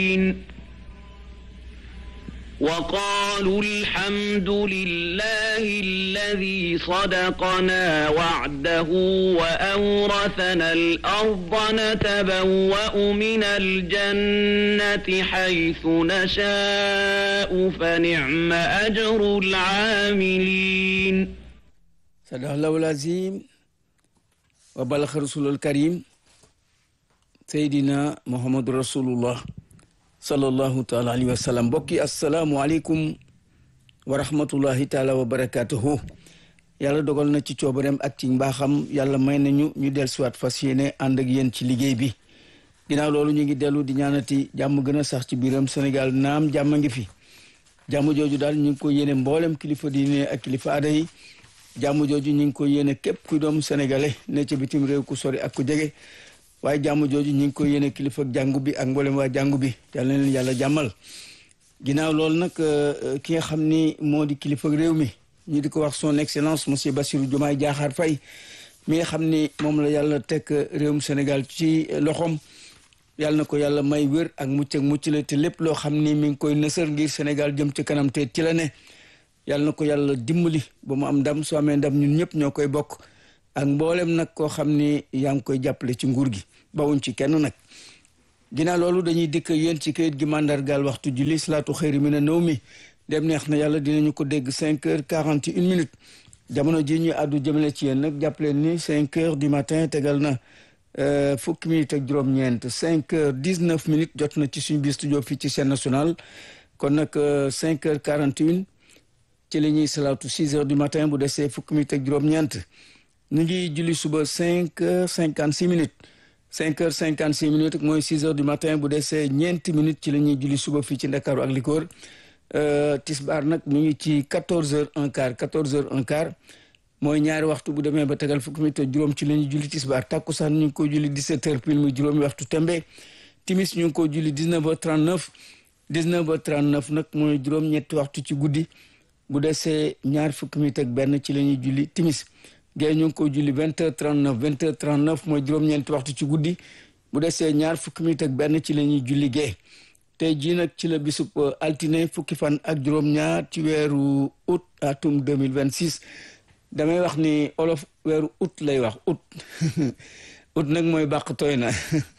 وقالوا الحمد لله الذي صدقنا وعده وأورثنا الأرض نتبوأ من الجنة حيث نشاء فنعم أجر العاملين صدق الله العظيم وبلغ رسول الكريم سيدنا محمد رسول الله sallallahu taala alayhi wa sallam mbokki asalaamualeykum wa rahmatullahi taala wa barakatuhu yàlla dogal na ci coobareem ak ci mbaaxam yàlla may nañu ñu del siwaat fas yéene ànd ak yéen ci liggéey bi ginnaaw loolu ñu ngi dellu di ñaanati jàmm gën a sax ci biiram Sénégal naam jàmm ngi fi jàmm jooju daal ñu ngi ko yéene mboolem kilifa diine ak kilifa aada yi jàmm jooju ñu ngi ko yéene képp kuy doomu sénégalais ne ca bitim réew ku sori ak ku jege waaye jàmm jooju ñu ngi ko yéene kilifa jàngu bi ak mboolem waa jàngu bi yàlla na leen yàlla jàmmal ginnaaw loolu nag ki nga xam ni moo di kilifa réew mi ñu di ko wax son excellence monsieur Bassirou Diomaye Diakhar Faye mi nga xam ni moom la yàlla teg réewum Sénégal ci loxoom yàlla na ko yàlla may wér ak mucc ak mucc la te lépp loo xam ni mi ngi koy nësër ngir Sénégal jëm ci kanam te ci la ne yàlla na ko yàlla dimbali ba mu am ndam su amee ndam ñun ñëpp ñoo koy bokk ak mboolem nag koo xam ni yaa ngi koy jàppale ci nguur gi bawuñ ci kenn nag ginnaaw loolu dañuy dikk yéen ci kayit gi mandargaal waxtu julli salaatu xëyri mi na nëw mi dem neex na yàlla dinañu ko dégg cinq heures quarante et une minutes jamono ji ñu àddu jëmale ci yéen nag jàppaleen ni cinq heures du matin tegal na fukki minutes ak juróom-ñeent cinq heures dix neuf minutes jot na ci suñu biir studio fii ci chaîne nationale kon nag cinq heures quarante et une ci la ñuy salaatu six heures du matin bu desee fukki minutes ak juróom-ñeent ñu ngi julli suba cinq heures cinquante six minutes cinq heures cinquante six minutes mooy six heures du matin bu desee ñeenti minutes ci la ñuy julli suba fii ci Ndakaaru ak li ko wër tisbaar nag ñu ngi ci quatorze heures un quart quatorze heures un quart mooy ñaari waxtu bu demee ba tegal fukki minutes juróom ci la ñuy julli tisbaar takkusaan ñu ngi ko julli dix-sept heures pile muy juróomi waxtu tembe timis ñu ngi ko julli dix-neuf heures trente-neuf dix-neuf heures trente-neuf nag mooy juróom ñetti waxtu ci guddi bu desee ñaar fukki minutes ak benn ci la ñuy julli timis géey ñu ngi ko julli vingt heures trente neuf vingt heures trente neuf mooy juróom-ñeenti waxtu ci guddi bu desee ñaar fukki minutes ak benn ci la ñuy julli géey tey jii nag ci la bisub altine fukki fan ak juróom-ñaar ci weeru août atum deux mille vingt six damay wax ni olof weeru août lay wax août août nag mooy bàq tooy na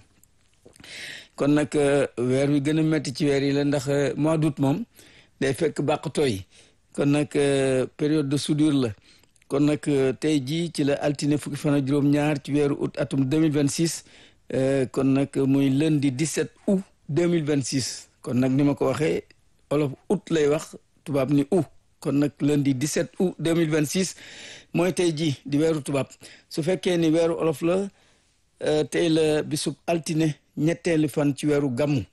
kon nag weer wi gën a métti ci weer yi la ndax mois d'août moom day fekk bàq tooy kon nag période de soudure la kon nag tey jii ci la altine fukki fan ak juróom-ñaar ci weeru août atum 2026 kon nag muy lundi 17 août 2026 kon nag ni ma ko waxee olof août lay wax tubaab ni août kon nag lundi 17 août 2026 mooy tey jii di weeru tubaab su fekkee ni weeru olof la tey la bisub altine ñetteelu fan ci weeru gàmmu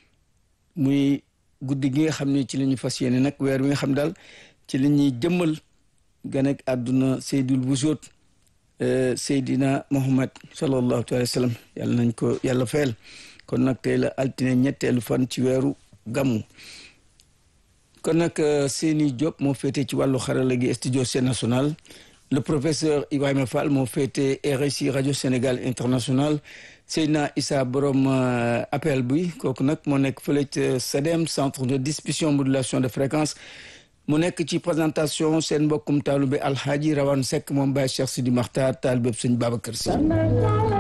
muy guddi gi nga xam ne ci la ñu fas yéene nag weer wi nga xam daal ci la ñuy jëmmal ganek àdduna seydul wujoot seydina muhammad sallallahu alayhi wa sallam yàlla nañ ko yàlla fayal kon nag tey la altine ñetteelu fan ci weeru gàmmu kon nag Seyni Diop moo féete ci wàllu xarala gi studio Sen National le professeur Ibrahima Fall moo féete RSI rajo Sénégal international Seydina Issa borom appel bi kooku nag moo nekk fële ca CEDEM centre de distribution modulation de fréquence mu nekk ci présentation seen mbokkum taalube alxaaji rawan sekk moom Baye Cheikh Sidi Maxtaar taalibeb sëñ Babacar Si